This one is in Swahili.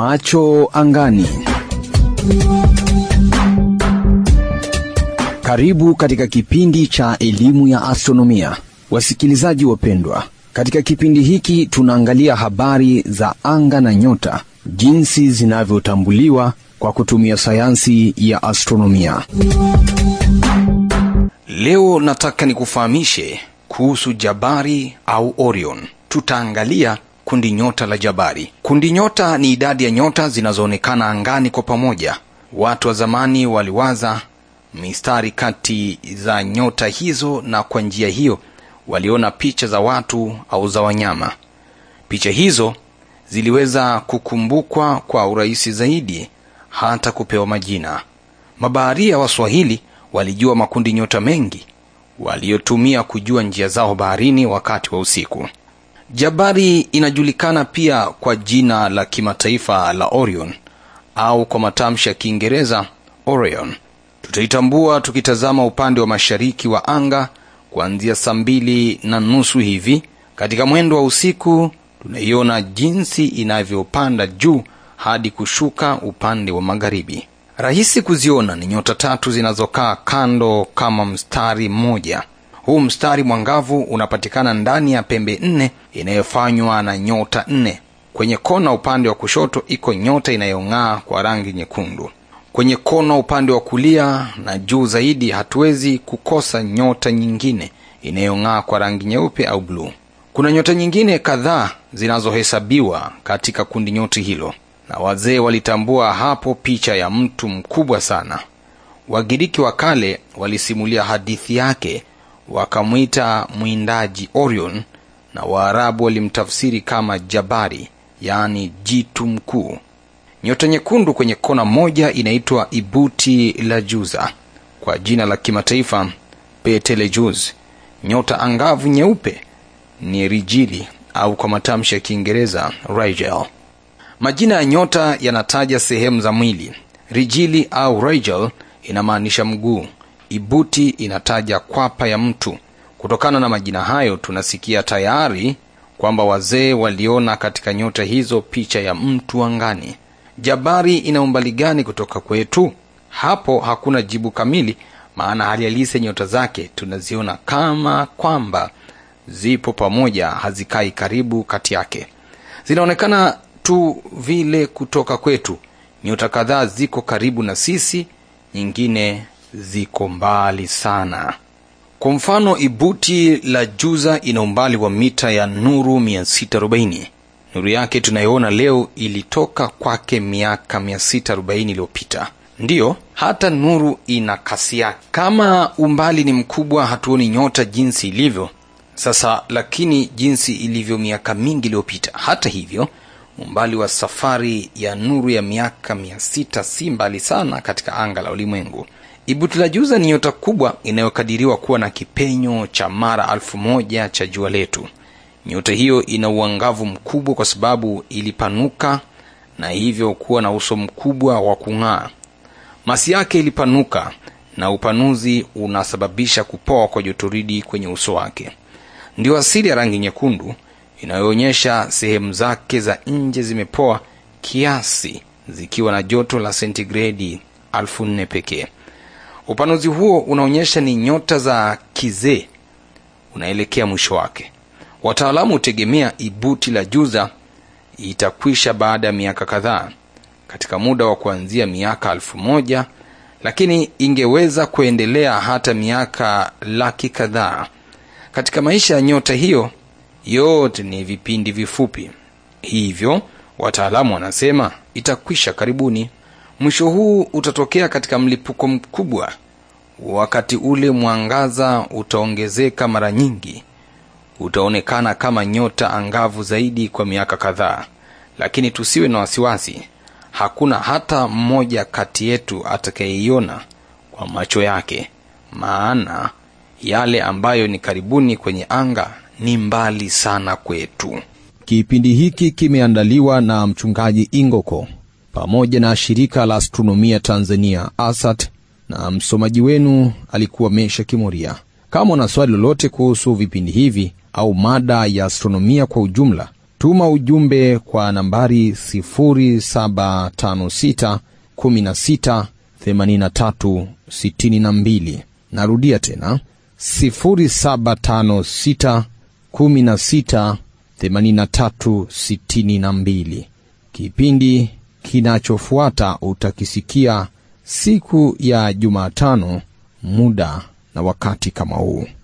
Macho angani. Karibu katika kipindi cha elimu ya astronomia, wasikilizaji wapendwa. Katika kipindi hiki tunaangalia habari za anga na nyota, jinsi zinavyotambuliwa kwa kutumia sayansi ya astronomia. Leo nataka nikufahamishe kuhusu Jabari au Orion. Tutaangalia kundi nyota la Jabari. Kundi nyota ni idadi ya nyota zinazoonekana angani kwa pamoja. Watu wa zamani waliwaza mistari kati za nyota hizo, na kwa njia hiyo waliona picha za watu au za wanyama. Picha hizo ziliweza kukumbukwa kwa urahisi zaidi, hata kupewa majina. Mabaharia wa Swahili walijua makundi nyota mengi waliotumia kujua njia zao baharini wakati wa usiku. Jabari inajulikana pia kwa jina la kimataifa la Orion au kwa matamshi ya Kiingereza Orion. Tutaitambua tukitazama upande wa mashariki wa anga kuanzia saa mbili na nusu hivi. Katika mwendo wa usiku, tunaiona jinsi inavyopanda juu hadi kushuka upande wa magharibi. Rahisi kuziona ni nyota tatu zinazokaa kando kama mstari mmoja. Huu mstari mwangavu unapatikana ndani ya pembe nne inayofanywa na nyota nne. Kwenye kona upande wa kushoto iko nyota inayong'aa kwa rangi nyekundu. Kwenye kona upande wa kulia na juu zaidi hatuwezi kukosa nyota nyingine inayong'aa kwa rangi nyeupe au bluu. Kuna nyota nyingine kadhaa zinazohesabiwa katika kundi nyoti hilo, na wazee walitambua hapo picha ya mtu mkubwa sana. Wagiriki wa kale walisimulia hadithi yake, wakamwita mwindaji Orion, na Waarabu walimtafsiri kama Jabari, yaani jitu mkuu. Nyota nyekundu kwenye kona moja inaitwa Ibuti la Juza, kwa jina la kimataifa Betelgeuse. Nyota angavu nyeupe ni Rijili au kwa matamshi ya Kiingereza Rigel. Majina ya nyota yanataja sehemu za mwili. Rijili au Rigel inamaanisha mguu. Ibuti inataja kwapa ya mtu. Kutokana na majina hayo, tunasikia tayari kwamba wazee waliona katika nyota hizo picha ya mtu angani. Jabari ina umbali gani kutoka kwetu? Hapo hakuna jibu kamili, maana hali halisi ya nyota zake tunaziona kama kwamba zipo pamoja, hazikai karibu kati yake. Zinaonekana tu vile kutoka kwetu. Nyota kadhaa ziko karibu na sisi, nyingine ziko mbali sana. Kwa mfano, Ibuti la Juza ina umbali wa mita ya nuru 640. Nuru yake tunayoona leo ilitoka kwake miaka 640 iliyopita. Ndiyo, hata nuru ina kasi yake. Kama umbali ni mkubwa, hatuoni nyota jinsi ilivyo sasa, lakini jinsi ilivyo miaka mingi iliyopita. Hata hivyo, umbali wa safari ya nuru ya miaka 600 si mbali sana katika anga la ulimwengu. Ibuti la Juza ni nyota kubwa inayokadiriwa kuwa na kipenyo cha mara alfu moja cha jua letu. Nyota hiyo ina uangavu mkubwa kwa sababu ilipanuka na hivyo kuwa na uso mkubwa wa kung'aa. Masi yake ilipanuka na upanuzi unasababisha kupoa kwa jotoridi kwenye uso wake. Ndio asili ya rangi nyekundu inayoonyesha sehemu zake za nje zimepoa kiasi, zikiwa na joto la sentigredi elfu nne pekee. Upanuzi huo unaonyesha ni nyota za kizee unaelekea mwisho wake. Wataalamu hutegemea Ibuti la Juza itakwisha baada ya miaka kadhaa, katika muda wa kuanzia miaka elfu moja lakini ingeweza kuendelea hata miaka laki kadhaa. Katika maisha ya nyota hiyo yote ni vipindi vifupi, hivyo wataalamu wanasema itakwisha karibuni. Mwisho huu utatokea katika mlipuko mkubwa. Wakati ule mwangaza utaongezeka mara nyingi, utaonekana kama nyota angavu zaidi kwa miaka kadhaa. Lakini tusiwe na wasiwasi, hakuna hata mmoja kati yetu atakayeiona kwa macho yake, maana yale ambayo ni karibuni kwenye anga ni mbali sana kwetu. Kipindi hiki kimeandaliwa na mchungaji Ingoko pamoja na shirika la astronomia Tanzania ASAT, na msomaji wenu alikuwa Mesha Kimoria. Kama una swali lolote kuhusu vipindi hivi au mada ya astronomia kwa ujumla, tuma ujumbe kwa nambari 0756 16 83 62 narudia tena 0756 16 83 62 kipindi kinachofuata utakisikia siku ya jumatano muda na wakati kama huu